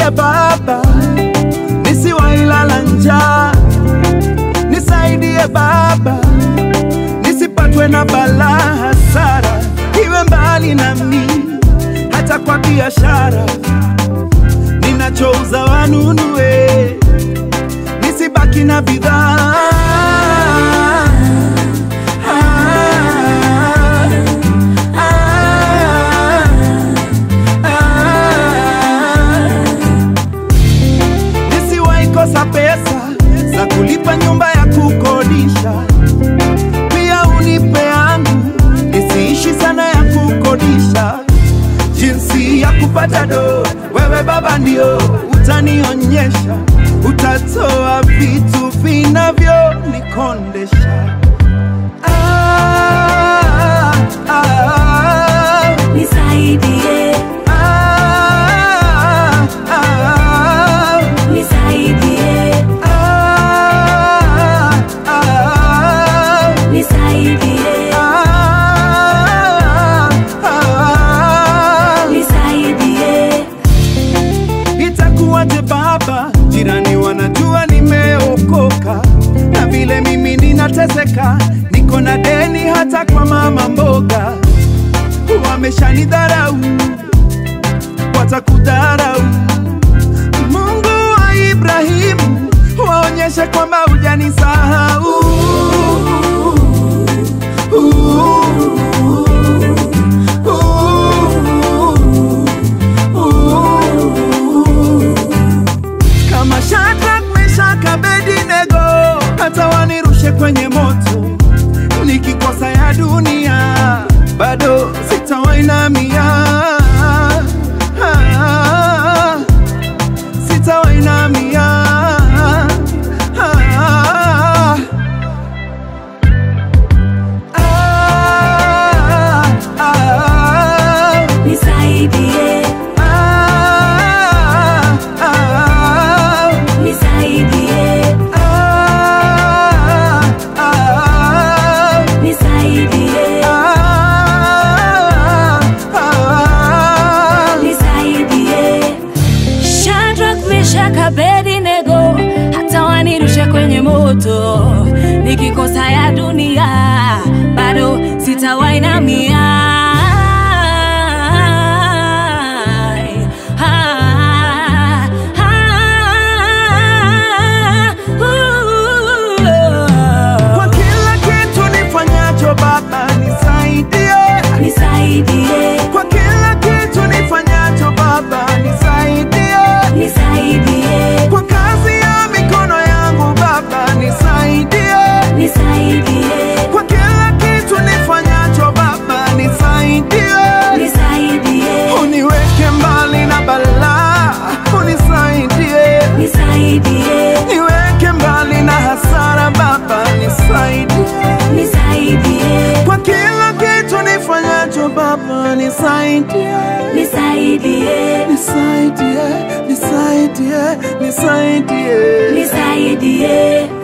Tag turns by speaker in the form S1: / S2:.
S1: nisaidie Baba, nisiwailala njaa, nisaidie Baba, nisipatwe na balaa, hasara iwe mbali nami, hata kwa biashara ninachouza wanunue, nisibaki na bidhaa Ah, ah, ah. Nisiwahi kosa pesa za kulipa nyumba ya kukodisha, pia unipe yangu nisiishi sana ya kukodisha. Jinsi ya kupata do, wewe Baba ndio utanionyesha, utatoa vitu vinavyonikondesha. Ah, ah, ah,
S2: Nisaidie,
S1: ah, ah.
S2: nisaidie,
S1: Ah, ah,
S2: nisaidie,
S1: ah, ah.
S2: nisaidie.
S1: Itakuwaje baba, jirani wanajua nimeokoka, na vile mimi ninateseka, niko na deni hata kwa mama mboga. Wameshanidharau, watakudharau. Mungu wa Ibrahimu, waonyeshe kwamba hujanisahau. kama Shadrach, Meshach, Abednego, hata wanirushe kwenye moto, nikikosa ya dunia bado sitawainamia, Ah, sitawainamia. Ah, ah, ah,
S2: Nisaidie,
S1: ah, ah.
S2: nisaidie,
S1: Ah, ah,
S2: nisaidie,
S1: ah, ah.
S2: nisaidie. Shadrach, Meshach, Abednego, hata wanirushe kwenye moto, nikikosa ya dunia bado sitawainamia. Ah, ah,
S1: Kwa kila kitu nifanyacho Baba nisaidie,
S2: Nisaidie,
S1: kwa kila kitu nifanyacho Baba nisaidie,
S2: nisaidie,
S1: kwa kazi ya mikono yangu Baba nisaidie,
S2: nisaidie,
S1: kwa kila kitu nifanyacho Baba nisaidie,
S2: nisaidie,
S1: uniweke mbali na balaa, unisaidie
S2: nisaidie,
S1: niweke mbali na hasara Baba, nisaidie
S2: nisaidie,
S1: kwa kila kitu nifanyacho Baba, nisaidie,
S2: nisaidie,
S1: nisaidie, nisaidie, nisaidie.
S2: nisaidie.